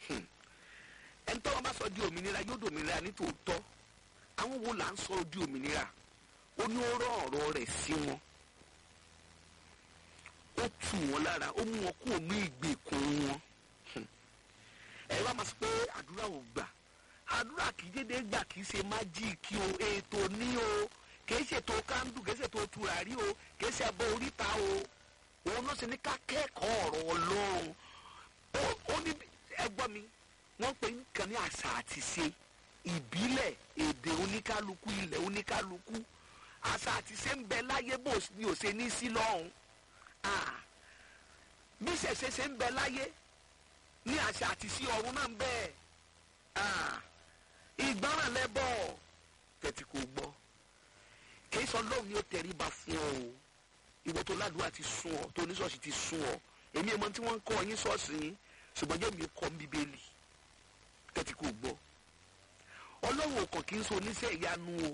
ẹni tọ́wọ́ bá sọ di òmìnira yóò dòmìnira ní tòótọ́ àwọn wo là ń sọ di òmìnira ó ní ó rán ọ̀rọ̀ rẹ̀ sí wọn ó tù wọ́n lára ó mú wọn kúrò ní ìgbèkùn wọn ẹ wá máa sọ pé àdúrà ò gbà àdúrà kì í dédé gbà kì í ṣe májíìkì o ètò ní o kì í ṣètò kándù kì í ṣètò tùràrí o kì í ṣe ẹbọ oríta o òun ló ṣe ní ká kẹ́kọ̀ọ́ ọ̀rọ̀ ọlọ́run ó ní ẹgbọ́n mi wọ́n pe nǹkan ní àṣà àti ṣe ìbílẹ̀ èdè oníkálukú ilẹ̀ oníkálukú àṣà àti ṣe ń bẹ láyé bó ni ò ṣe ní sí lọ́hùn bí ṣẹ̀ṣẹ̀ ṣe ń bẹ láyé ní àṣà àti sí ọ̀run náà ń bẹ ìgbọràn lẹ́bọ̀ tẹ̀tí kò gbọ́ kì í sọ lóhùn ni ó tẹríba fún ọ o ìwọ tó ládùúgbò ti sún ọ tó oníṣọ́ọ̀ṣì ti sún ọ èmi ìmọ̀ tí wọ́n ń kọ́ yín ṣọ́ọ̀ṣì yín ṣùgbọ́n jẹ́ mi kọ́ bíbélì tẹ́tí kò gbọ́ ọlọ́run ọkàn kì í so oníṣẹ́ ìyanu o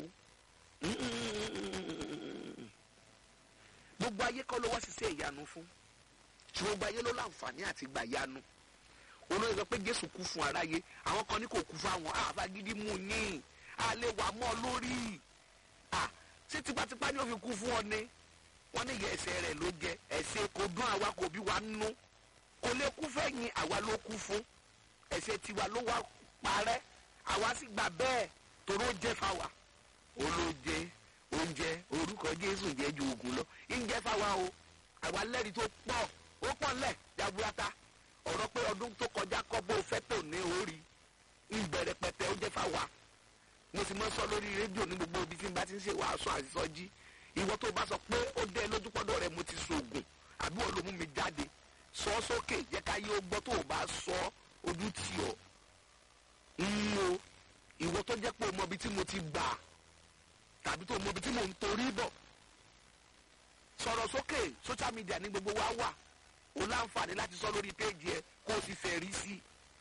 gbogbo ayé kọ́ ló wá ṣiṣẹ́ ìyanu fún ṣùgbọ́n gbogbo ayé ló láǹfààní àti gbà yanu olóyè sọ pé jésù kú fún aráyé àwọn kan ní kò kú fún àwọn àfagídí mú yín a lè wà mọ́ lórí ṣé tipátipá ni ó fi kú fún ọ ni wọ́n ní ìyá ẹsẹ̀ rẹ̀ ló jẹ ẹ̀ṣẹ̀ kò dún àwa kò bí wa nú kò lè kú fẹ́yìn àwa ló kú fún ẹ̀ṣẹ̀ tiwa ló wá parẹ́ àwa sì gbà bẹ́ẹ̀ toró jẹ́ fáwa olóje oúnjẹ orúkọ jésù jẹ́ ju oògùn lọ ìjẹ́ fáwa o àwa lẹ́rìí tó pọ̀ ó pọ̀ ńlẹ̀ jaburata ọ̀rọ̀ pé ọdún tó kọjá kọ́ bó fẹ́ tò ní orí ìbẹ̀rẹ̀ pẹ̀tẹ́ ó jẹ́ fáwa mo sì mọ́ sọ lórí rédíò ní gbogbo ibi tí n bá ti ń ṣe wàásù àṣìṣọ́jí ìwọ tó bá sọ pé ó dé lójú pọ́dọ̀ rẹ mo ti sògùn àbí wọ́n ló mú mi jáde sọ ọ́ sókè jẹ́ ká yé ó gbọ́ tó o bá sọ ojú tì ọ́ ń o ìwọ tó jẹ́ pé o mọ ibi tí mo ti gbà tàbí tó o mọ ibi tí mo ń torí bọ̀ sọ̀rọ̀ sókè social media ní gbogbo wa wà o láǹfààní láti sọ lórí péjì ẹ kó o sì fẹ́ rí sí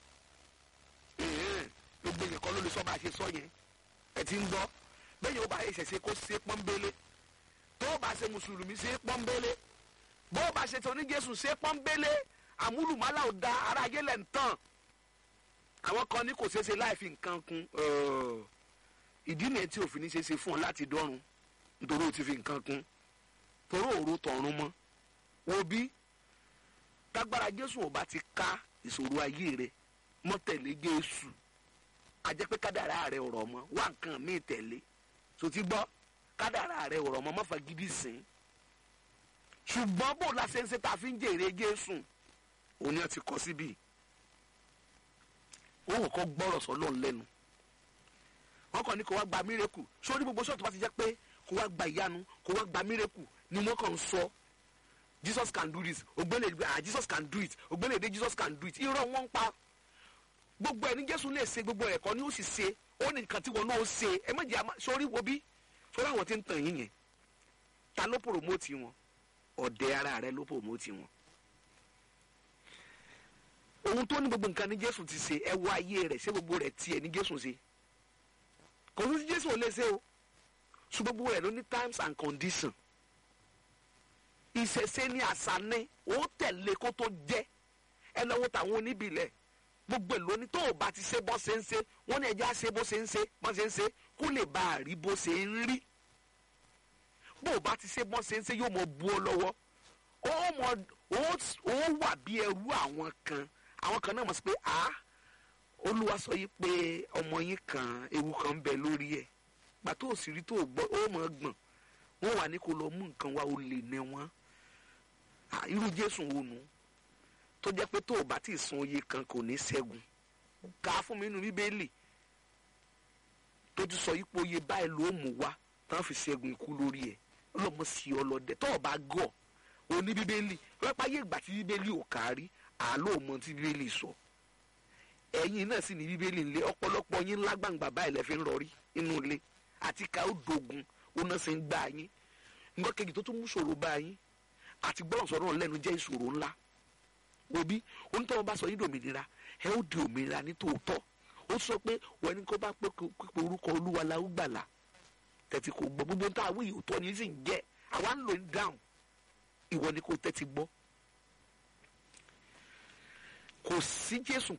i gbogbo èèyàn kan ló lè sọ bá a ṣe sọ yẹn ẹ ti ń gbọ́ bẹ́ẹ̀ yóò bá yẹ ṣẹ̀ṣẹ̀ kó ṣe pọ́nbélé tó o bá ṣe mùsùlùmí ṣe pọ́nbélé bó o bá ṣe tó ní jésù ṣe pọ́nbélé àmúlùmálà ò da ara ayé lẹ̀ ń tàn àwọn kan ní kò ṣeéṣe láì fi nǹkan kun ìdí nìyẹn tí òfin ní ṣeéṣe fún ọ láti dọ́run nítorí o ti fi nǹkan kun torí òru tọ̀run mọ́ wo bí tágbára jésù ò bá ti ká ìṣòro ayé rẹ mọ́ tẹ̀lé jésù àjẹpẹ́ kádàrá rẹ ọ̀rọ̀ mọ́ wá nǹkan míì tẹ̀lé so ti gbọ́ kádàrá rẹ ọ̀rọ̀ mọ́ má fa gidi sìn ṣùgbọ́n bó la ṣe ń ṣe ta fi ń jèrè jésù òní àti kọ́ síbí wọn kò gbọ́rọ̀ sọ́lọ́ lẹ́nu wọn kàn ní kó wá gba mírèkù sórí gbogbo sọ́ọ̀tù bá ti jẹ́ pé kó wá gba ìyanu kó wá gba mírèkù ni wọ́n kàn ń sọ jesus can do this ògbélé ah jesus can do it ògbélé dé jesus can do it irọ́ wọn ń pa gbogbo ẹ̀ ní jésù lè ṣe gbogbo ẹ̀kọ́ ni ó sì ṣe ó ní nǹkan tí wọn náà ṣe ẹ méjì àmà sórí wo bí sórí àwọn tí ń tàn yín yẹn ta ló pòròmótì wọn ọ̀dẹ̀ ara rẹ ló pòròmótì wọn ohun tó ní gbogbo nǹkan ní jésù ti ṣe ẹ wọ ayé rẹ ṣé gbogbo rẹ tiẹ̀ ní jésù ṣe kò sí jésù ò lè ṣe o ṣùgbọ́n gbogbo rẹ ló ní times and condition ìṣẹ̀ṣe ní àṣà ní ó tẹ̀lé kó tó jẹ́ ẹ lọ́wọ́ tàwọn oníbìlẹ̀ gbogbo èlò ní tó o bá ti ṣe bó ṣe ń ṣe wọ́n ní ẹja ṣe bó ṣe ń ṣe bó ṣe ń ṣe kó lè bá a rí bó ṣe ń rí bó o bá ti ṣe bó ṣe ń ṣe yóò mọ bu ọ lọ́wọ́ ó mọ ó wà bí ẹrú àwọn kan àwọn kan náà mọ̀ sí pé a olúwa sọ yìí pé ọmọ yín kan ewu kan ń bẹ lórí ẹ̀ gbà tó o sì rí tó o gbọ́ ó mọ̀ gbọ̀n wọ́n wà ní kó lọ mú nǹkan wá o lè nẹ wọ́n irú jésù wo nù tó jẹ́ pé tó o bá ti san oyè kan kò ní ṣẹ́gun ká fún mi nínú bíbélì tó ti sọ yìí pé oyè báyìí ló mú wá tán fi ṣẹ́gun ikú lórí ẹ̀ ọlọ́mọ sí ọlọ́dẹ tó o bá gọ̀ o ní bíbélì wọ́n pa yé ìgbà tí bíbélì ò kárí àlọ́ mọ tí bíbélì sọ ẹ̀yin náà sì ní bíbélì ńlẹ̀ ọ̀pọ̀lọpọ̀ yín lágbàǹgbà báyìí lẹ fi ń rọrí inú ilé àti ká ó dogun ó náà sì ń gbà yín nǹkan kejì tó tún mú ṣòro bá yín àti gbọ́dọ̀ sọ̀rọ̀ lẹ́nu jẹ́ ìṣòro ńlá òbí onítọ̀wọ́ bá sọ yín dòmìnira ẹ ó di òmìnira ní tòótọ́ ó sọ pé wọ́n ní kó bá pé pípé orúkọ olúwa la ó gbàlà tẹ̀tí kò gbọ́ gbogbo tá a wí òótọ́ ni sì ń jẹ́ àwa ń lò ní dáhùn ìwọ ni kò tẹ́tí gbọ́ kò sí jésù